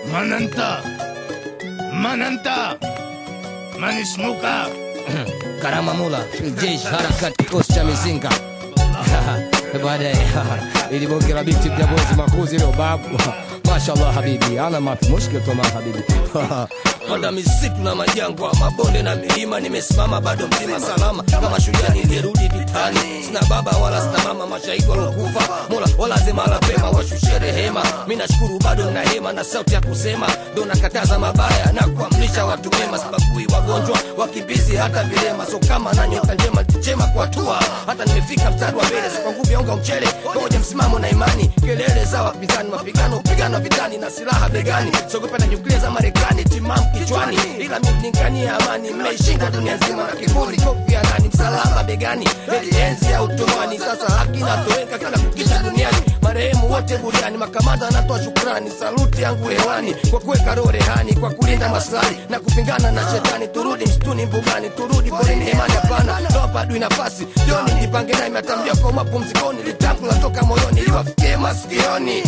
Mananta. Mananta. Manismuka. Karama Mula, jeshi harakati kikosi cha mizinga baadaye ili bonge la binti vya bozi makuzi leo babu mashallah habibi ana mafi mushkil tuma habibi panda misitu na majangwa mabonde na milima nimesimama bado mzima salama kama shujaa nilirudi vitani sina baba wala sina mama mashahidi walokufa mola wala zima la pema washushe rehema mi nashukuru bado na hema na sauti ya kusema ndo nakataza mabaya na kuamrisha watu wema sibagui wagonjwa wakimbizi hata vilema so kama na nyota njema chema kwa tua hata nimefika mstari wa mbele so kwa nguvu ya unga mchele moja msimamo na imani kelele za wapinzani mapigano upigano vitani na silaha begani sogopa na nyuklia za marekani timamu kichwani ila mningania amani mmeishinda dunia nzima na kiburi kofia nani msalaba begani eli enzi ya utumwani sasa haki natoweka kila kukisha duniani marehemu wote buriani makamanda anatoa shukrani saluti yangu hewani kwa kuweka roho rehani kwa kulinda maslahi na kupingana na shetani turudi msituni mbugani turudi porini hemani hapana topa adui nafasi joni nipange naye matambia kwa mapumzikoni litamku latoka moyoni liwafikie masikioni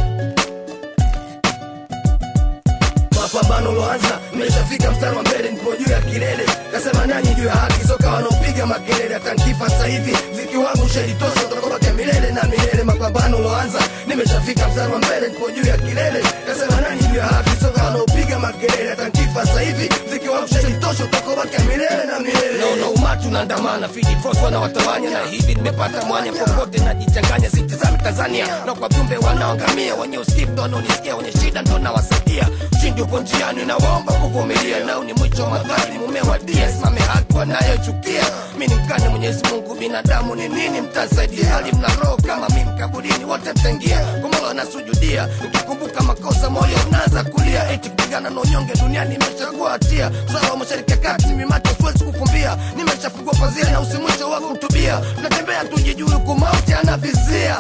mapambano loanza mmeshafika mstari wa mbele nipo juu ya kilele kasema nanyi juu ya haki soka wanaopiga makelele hata nkifa sasa hivi ziki wangu shelitosha utakabakia milele na milele mapambano loanza nimeshafika mstari wa mbele nipo juu ya kilele kasema nanyi juu ya haki soka wanaopiga makelele hata nkifa sasa hivi ziki wangu shelitosha utakabakia milele na milele naona umati unaandamana fidi fosfa na watawanya na hivi nimepata mwanya popote najichanganya sitizami tanzania na kwa viumbe wanaoangamia wenye usikivu ndo wanaonisikia wenye shida ndo nawasaidia ushindi upo njiani nawaomba kuvumilia nao ni mwisho wa madhari mumewadia simame haki wanayochukia mi ni mkane mwenyezi mungu binadamu ni nini mtasaidia hali mna roho kama mi mkaburini wote mtaingia kumola nasujudia ukikumbuka makosa moyo unaanza kulia eti kupigana na unyonge duniani imeshakuwa hatia msala wa mashariki ya kati mimacho siwezi kufumbia nimeshafungua pazia na usimwisho wa kutubia tunatembea tujijui kumauti anavizia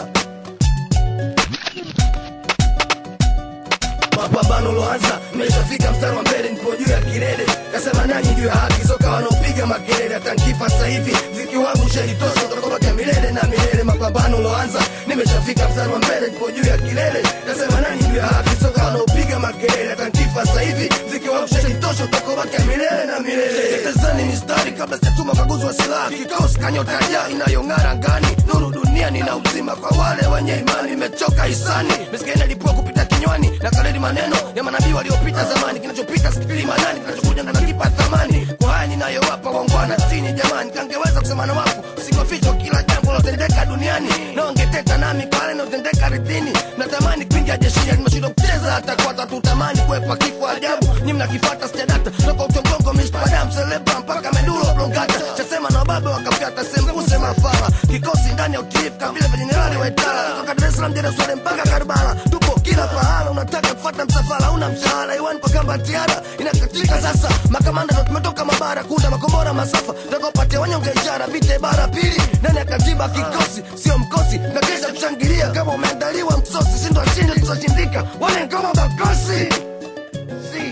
mapambano loanza mmeshafika mstari wa mbele nipo juu ya kilele kasema nanyi juu ya haki soka wanaopiga makelele hata nkifa sasa hivi ziki wangu shelitosha utakabakia milele na milele mapambano loanza nimeshafika mstari wa mbele nipo juu ya kilele kasema nanyi juu ya haki soka wanaopiga makelele hata nkifa sasa hivi ziki wangu shelitosha utakabakia milele na milele tetezeni mistari kabla sijatuma kaguzi wa silaha kikosi kanyotaja inayong'ara ngani nuru duniani na uzima kwa wale wenye imani imechoka hisani mesikia inalipua kupita kinywani na kaleli maneno ya manabii waliopita zamani kinachopita sikili manani kinachokuja ndo nakipa thamani kwa haya ninayowapa wangwana chini jamani kangeweza kusema na wafu sikoficho kila jambo lotendeka duniani na wangeteta nami kwa yale naotendeka ridhini natamani kuingia jeshini nimeshindwa kucheza hata kwa tatu tamani kuepa kifo ajabu ni mnakifata sijadata toka utongongo mishpadam seleba mpaka medulo blongata chasema na wababe wakafyata sembuse mafala kikosi ndani ya utiifu kavile vya jenerali waitala toka dar es salaam jerusalem mpaka karbala tupo kila pahala unataka kufata msafara una mshahara iwani kwa kamba tiara inakatika sasa makamanda ndo tumetoka mabara kunda makombora masafa takopatia wanyonge ishara vita bara pili ndani ya katiba kikosi sio mkosi na kesha kushangilia kama umeandaliwa msosi sindo washindi tuzoshindika wale ngoma makosi si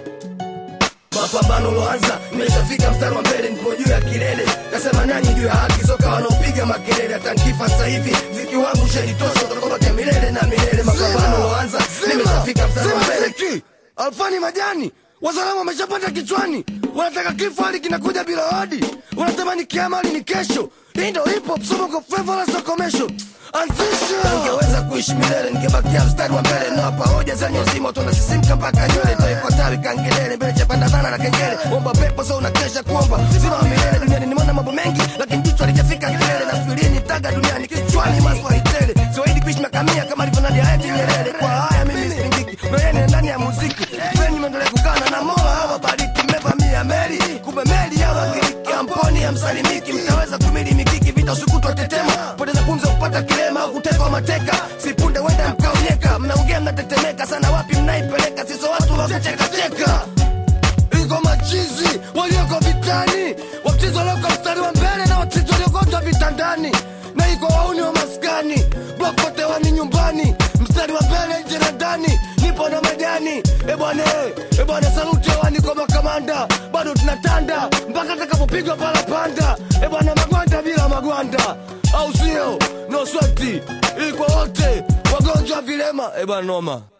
mapambano loanza nimeshafika mstari wa mbele nipo juu ya kilele kasema nanyi juu ya haki soka wanaopiga makelele hata nkifa sasa hivi ziki wangu shelitosha utakabakia milele na milele mapambano loanza nimeshafika mstari wa mbele alfani majani wazalama wameshapata kichwani wanataka kifo hali kinakuja bila hodi wanatamani kiama hali ni kesho hii ndo hip hop somo flava la sokomesho anzisha ningeweza kuishi milele ningebakia mstari wa mbele nawapa hoja zenye uzima tunasisimka mpaka nywele taifuatawi kangelele mbele chapandazana na kengele omba pepo so unakesha kuomba zima wa milele duniani nimeona mambo mengi lakini jicho alijafika kilele na spirini taga duniani kichwani maswali tele siwaidi kuishi makamia kama alivyonadi hayati nyerere kwa haya mimi sipingiki meyene ndani ya muziki peni mwendelee kukana na mola hawabariki mmevamia meli kumbe meli ya wagiriki amponi ya msalimiki mtaweza kumili mikiki vita usikutwa tetema poteza pumzi kupata kilema au kutekwa mateka sipunde wenda mkaonyeka mnaongea mnatetemeka sana wapi mnaipeleka sizo watu wa kuchekacheka iko machizi walioko vitani wachizi walioko mstari wa mbele na wachizi waliokotwa vitandani na iko wauni wa maskani blokote nyumbani mstari wa mbele nje na ndani nipo na majani ebwane ebwane saluti hewani kwa makamanda bado tunatanda mpaka takapopigwa palapanda ebwana magwanda bila magwanda au sio no swati ili kwa wote wagonjwa vilema ebwana noma